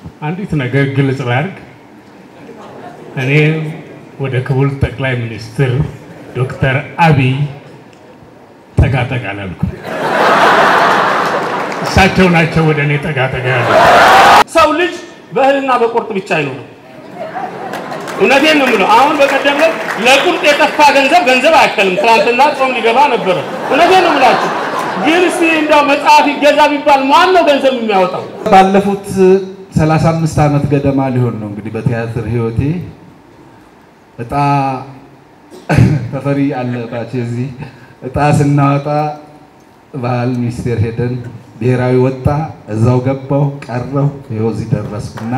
አንዲት ነገር ግልጽ ላድርግ። እኔ ወደ ክቡር ጠቅላይ ሚኒስትር ዶክተር አብይ ጠጋ ጠጋ አላልኩም። እሳቸው ናቸው ወደ እኔ ጠጋ ጠጋ ያሉ። ሰው ልጅ በእህልና በቁርጥ ብቻ አይኖርም። እውነቴን ነው የምለው። አሁን በቀደም ዕለት ለቁርጥ የጠፋ ገንዘብ ገንዘብ አያከልም። ትናንትና ጾም ሊገባ ነበረ። እውነቴን ነው የምላችሁ። ግን እስቲ እንደው መጽሐፍ ይገዛ ቢባል ማን ነው ገንዘብ የሚያወጣው? ባለፉት 35 ዓመት ገደማ ሊሆን ነው እንግዲህ በቲያትር ህይወቴ እጣ ተፈሪ አለባቸው እዚህ እጣ ስናወጣ ባህል ሚኒስቴር ሄደን ብሔራዊ ወጣ፣ እዛው ገባው ቀረው፣ ይኸው እዚህ ደረስኩና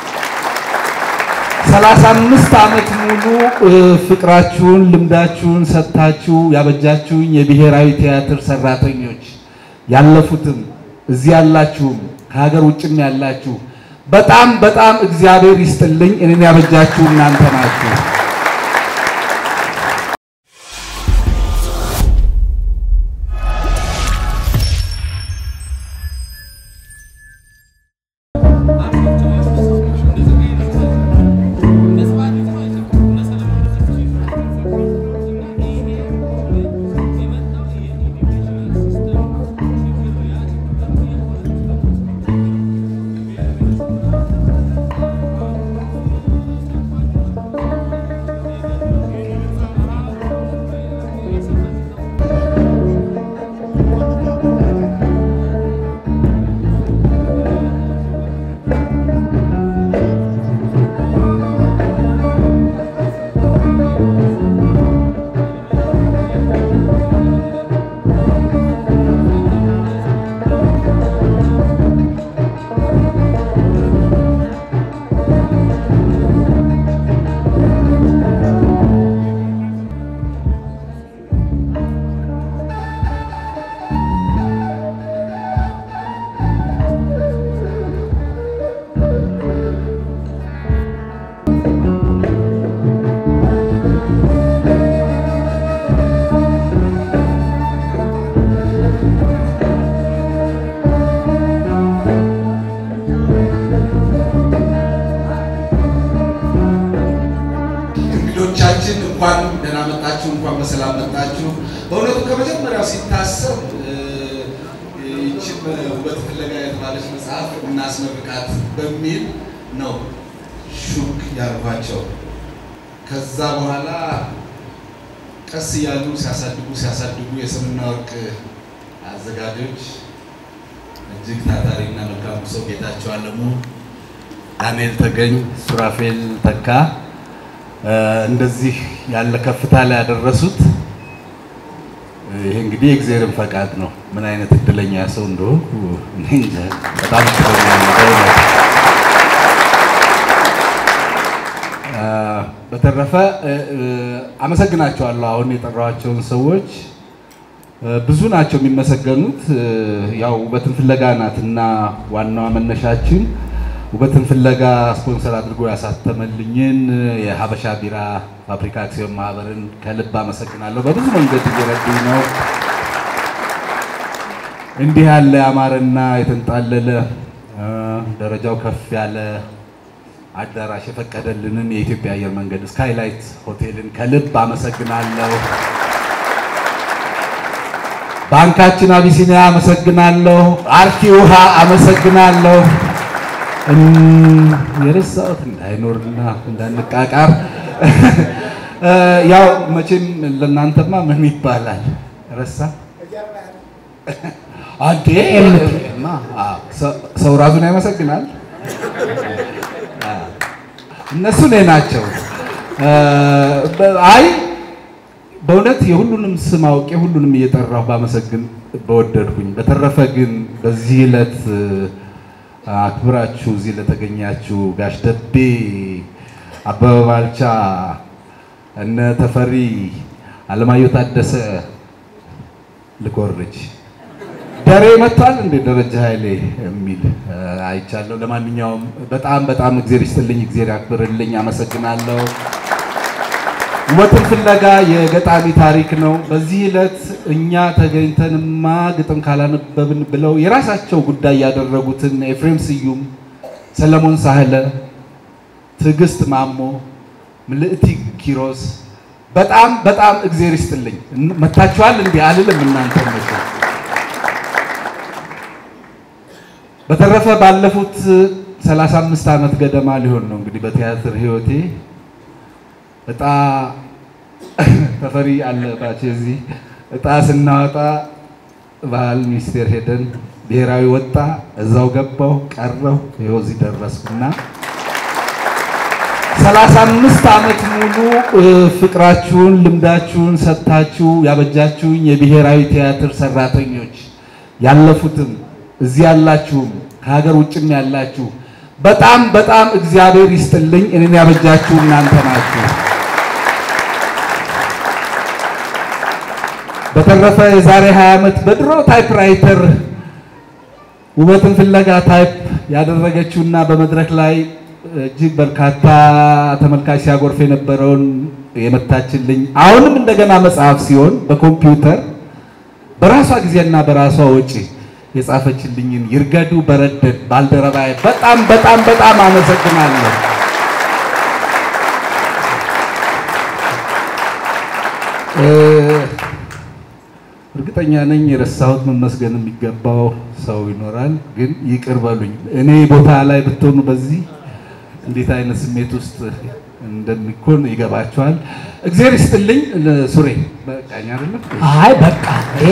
35 ዓመት ሙሉ ፍቅራችሁን ልምዳችሁን ሰጥታችሁ ያበጃችሁኝ የብሔራዊ ቲያትር ሰራተኞች ያለፉትም እዚህ ያላችሁም ከሀገር ውጭም ያላችሁ በጣም በጣም እግዚአብሔር ይስጥልኝ። እኔን ያበጃችሁ እናንተ ናችሁ። እንግዶቻችን እንኳን ደህና መጣችሁ፣ እንኳን በሰላም መጣችሁ። በእውነቱ ከመጀመሪያው ሲታሰብ ይችን ውበት ፍለጋ የተባለች መጽሐፍ እናስመርቃት በሚል ነው ሹክ ያልኳቸው። ከዛ በኋላ ቀስ እያሉ ሲያሳድጉ ሲያሳድጉ የስምና ወርቅ አዘጋጆች እጅግ ታታሪና መልካሙ ሰው ጌታቸው አለሙ፣ ዳንኤል ተገኝ፣ ሱራፌል ተካ እንደዚህ ያለ ከፍታ ላይ ያደረሱት ይሄ እንግዲህ የእግዚአብሔርን ፈቃድ ነው። ምን አይነት እድለኛ ሰው እንደሆንኩ እኔ እንጃ። በጣም እድለኛ ነኝ በእውነት። በተረፈ አመሰግናቸዋለሁ። አሁን የጠራኋቸውን ሰዎች ብዙ ናቸው የሚመሰገኑት። ያው ውበትን ፍለጋ ናት እና ዋናዋ መነሻችን ውበትን ፍለጋ ስፖንሰር አድርጎ ያሳተመልኝን የሀበሻ ቢራ ፋብሪካ አክሲዮን ማህበርን ከልብ አመሰግናለሁ። በብዙ መንገድ እየረዱኝ ነው። እንዲህ ያለ ያማረና የተንጣለለ ደረጃው ከፍ ያለ አዳራሽ የፈቀደልንን የኢትዮጵያ አየር መንገድ ስካይላይት ሆቴልን ከልብ አመሰግናለሁ። ባንካችን አቢሲኒያ አመሰግናለሁ። አርኪ ውሃ አመሰግናለሁ። የረሳሁት እንዳይኖርና እንዳንቃቃር ያው መቼም ለእናንተማ ምን ይባላል ረሳ አንዴ ሰው ራሱን ያመሰግናል። እነሱ እኔ ናቸው። አይ በእውነት የሁሉንም ስም አውቄ ሁሉንም እየጠራሁ ባመሰግን በወደድኩኝ። በተረፈ ግን በዚህ ዕለት አክብራችሁ እዚህ ለተገኛችሁ ጋሽ ደቤ፣ አበበ ባልቻ፣ እነ ተፈሪ አለማየሁ ታደሰ ልኮርጅ ደሬ መጥቷል እንዴ ደረጃ ኃይሌ የሚል አይቻለሁ። ለማንኛውም በጣም በጣም እግዜር ይስጥልኝ፣ እግዜር ያክብርልኝ፣ አመሰግናለሁ። ውበትን ፍለጋ የገጣሚ ታሪክ ነው። በዚህ ዕለት እኛ ተገኝተንማ ግጥም ካላነበብን ብለው የራሳቸው ጉዳይ ያደረጉትን ኤፍሬም ስዩም ሰለሞን ሳህለ፣ ትዕግስት ማሞ፣ ምልእቲ ኪሮስ በጣም በጣም እግዜር ይስጥልኝ። መታችኋል እንዲህ አልልም እናንተ መቼ በተረፈ ባለፉት 35 ዓመት ገደማ ሊሆን ነው እንግዲህ በቲያትር ህይወቴ እጣ ተፈሪ አለባቸው እዚህ እጣ ስናወጣ ባህል ሚኒስቴር ሄደን ብሔራዊ ወጣ፣ እዛው ገባው ቀረው ይኸው እዚህ ደረስኩና 35 ዓመት ሙሉ ፍቅራችሁን ልምዳችሁን ሰጥታችሁ ያበጃችሁኝ የብሔራዊ ቲያትር ሰራተኞች ያለፉትም እዚህ ያላችሁም ከሀገር ውጭም ያላችሁ በጣም በጣም እግዚአብሔር ይስጥልኝ። እኔን ያበጃችሁ እናንተ ናችሁ። በተረፈ የዛሬ 20 ዓመት በድሮ ታይፕራይተር ውበትን ፍለጋ ታይፕ ያደረገችውና በመድረክ ላይ እጅግ በርካታ ተመልካች ሲያጎርፍ የነበረውን የመታችልኝ አሁንም እንደገና መጽሐፍ ሲሆን በኮምፒውተር በራሷ ጊዜና በራሷ ወጪ የጻፈችልኝን ይርገዱ በረደድ ባልደረባዬ በጣም በጣም በጣም አመሰግናለሁ። እርግጠኛ ነኝ የረሳሁት መመስገን የሚገባው ሰው ይኖራል፣ ግን ይቅር በሉኝ። እኔ ቦታ ላይ ብትሆኑ በዚህ እንዴት አይነት ስሜት ውስጥ እንደሚኮን ይገባቸዋል። እግዚአብሔር ይስጥልኝ። ሱሬ በቃኝ አይደለም? አይ በቃ ይሄ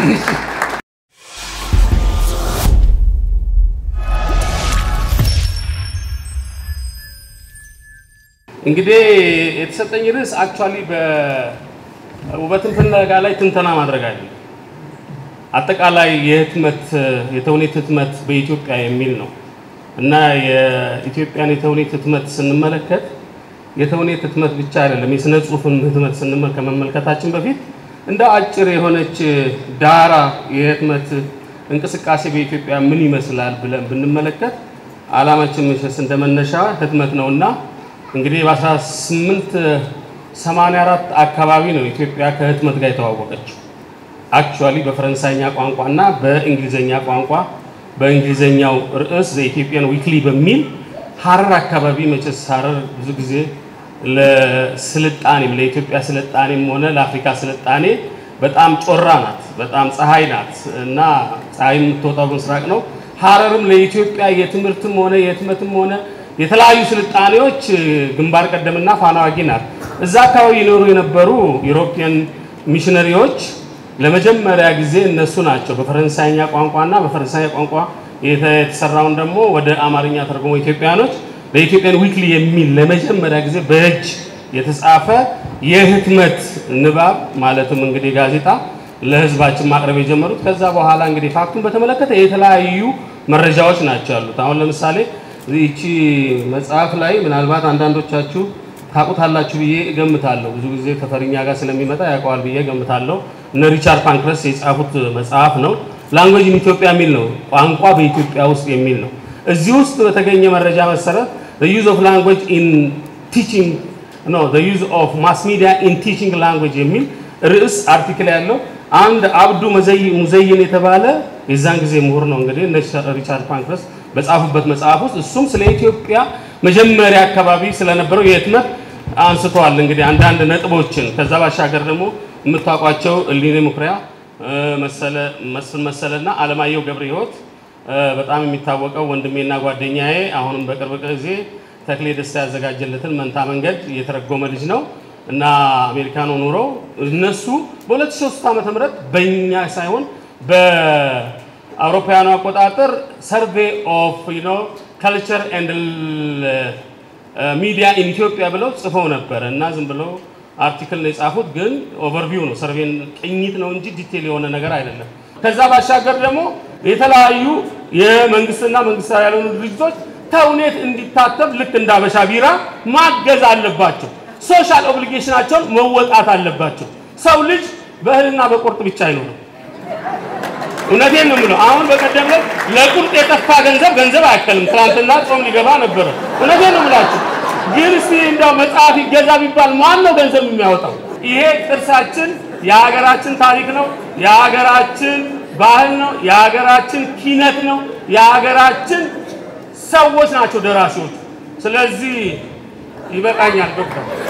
እንግዲህ የተሰጠኝ ርዕስ አክቹዋሊ በውበትን ፍለጋ ላይ ትንተና ማድረግ አይደለም። አጠቃላይ የህትመት የተውኔት ህትመት በኢትዮጵያ የሚል ነው እና የኢትዮጵያን የተውኔት ህትመት ስንመለከት የተውኔት ህትመት ብቻ አይደለም፣ የስነ ጽሁፍን ህትመት ስንመ- ከመመልከታችን በፊት እንደ አጭር የሆነች ዳራ የህትመት እንቅስቃሴ በኢትዮጵያ ምን ይመስላል ብለን ብንመለከት ዓላማችን መቼስ እንደመነሻ ህትመት ነውና እንግዲህ በ1884 አካባቢ ነው ኢትዮጵያ ከህትመት ጋር የተዋወቀችው። አክቹዋሊ በፈረንሳይኛ ቋንቋ እና በእንግሊዘኛ ቋንቋ በእንግሊዘኛው ርዕስ ዘኢትዮጵያን ዊክሊ በሚል ሀረር አካባቢ መቼስ ሀረር ብዙ ጊዜ ለስልጣኔም ለኢትዮጵያ ስልጣኔም ሆነ ለአፍሪካ ስልጣኔ በጣም ጮራ ናት፣ በጣም ፀሐይ ናት እና ፀሐይ የምትወጣው በምስራቅ ነው። ሀረርም ለኢትዮጵያ የትምህርትም ሆነ የህትመትም ሆነ የተለያዩ ስልጣኔዎች ግንባር ቀደምና ፋና ወጊ ናት። እዛ አካባቢ ይኖሩ የነበሩ ዩሮፒያን ሚሽነሪዎች ለመጀመሪያ ጊዜ እነሱ ናቸው በፈረንሳይኛ ቋንቋና በፈረንሳይ ቋንቋ የተሰራውን ደግሞ ወደ አማርኛ ተርጉሞ ኢትዮጵያኖች በኢትዮጵያን ዊክሊ የሚል ለመጀመሪያ ጊዜ በእጅ የተጻፈ የህትመት ንባብ ማለትም እንግዲህ ጋዜጣ ለህዝባችን ማቅረብ የጀመሩት። ከዛ በኋላ እንግዲህ ፋክቱን በተመለከተ የተለያዩ መረጃዎች ናቸው ያሉት። አሁን ለምሳሌ ይቺ መጽሐፍ ላይ ምናልባት አንዳንዶቻችሁ ታውቁታላችሁ ብዬ እገምታለሁ። ብዙ ጊዜ ተፈሪኛ ጋር ስለሚመጣ ያውቀዋል ብዬ እገምታለሁ። እነ ሪቻርድ ፓንክረስ የጻፉት መጽሐፍ ነው። ላንጉዌጅ ኢን ኢትዮጵያ የሚል ነው፣ ቋንቋ በኢትዮጵያ ውስጥ የሚል ነው። እዚህ ውስጥ በተገኘ መረጃ መሰረት the use of language in teaching no the use of mass media in teaching language የሚል ርዕስ አርቲክል ያለው አንድ አብዱ መዘይ- ሙዘይን የተባለ የዛን ጊዜ ምሁር ነው እንግዲህ እነ ሪቻርድ ፓንክረስ በጻፉበት መጽሐፍ ውስጥ እሱም ስለ ኢትዮጵያ መጀመሪያ አካባቢ ስለነበረው የህትመት አንስተዋል። እንግዲህ አንዳንድ ነጥቦችን ከዛ ባሻገር ደግሞ የምታውቋቸው እሊኔ ሙኩሪያ እ፣ መሰለ መስፍን መሰለና አለማየሁ ገብረ ህይወት እ፣ በጣም የሚታወቀው ወንድሜና ጓደኛዬ አሁንም በቅርብ ጊዜ ተክሌ ደስታ ያዘጋጀለትን መንታ መንገድ የተረጎመ ልጅ ነው እና አሜሪካን ኑሮ እነሱ በ2003 ዓ ም በእኛ ሳይሆን በአውሮፓውያኑ አቆጣጠር ሰርቬይ ኦፍ ዩ ኖ ካልቸር ኤንድ ሚዲያ ኢን ኢትዮጵያ ብለው ጽፈው ነበረ እና ዝም ብለው አርቲክል ነው የጻፉት፣ ግን ኦቨርቪው ነው ሰርቬን ቅኝት ነው እንጂ ዲቴል የሆነ ነገር አይደለም። ከዛ ባሻገር ደግሞ የተለያዩ የመንግስትና መንግስታዊ ያልሆኑ ድርጅቶች ተውኔት እንዲታተም ልክ እንደ አበሻ ቢራ ማገዝ አለባቸው። ሶሻል ኦብሊጌሽናቸውን መወጣት አለባቸው። ሰው ልጅ በእህልና በቁርጥ ብቻ አይኖርም። እውነቴን ነው የምለው። አሁን በቀደም ዕለት ለቁርጥ የጠፋ ገንዘብ ገንዘብ አያከልም። ትናንትና ጾም ሊገባ ነበረ። እውነቴን ነው የምላችሁ። ግን እስቲ እንደው መጽሐፍ ይገዛ ቢባል ማን ነው ገንዘብ የሚያወጣው? ይሄ ቅርሳችን የሀገራችን ታሪክ ነው፣ የሀገራችን ባህል ነው፣ የሀገራችን ኪነት ነው፣ የሀገራችን ሰዎች ናቸው ደራሲዎቹ። ስለዚህ ይበቃኛል ዶክተር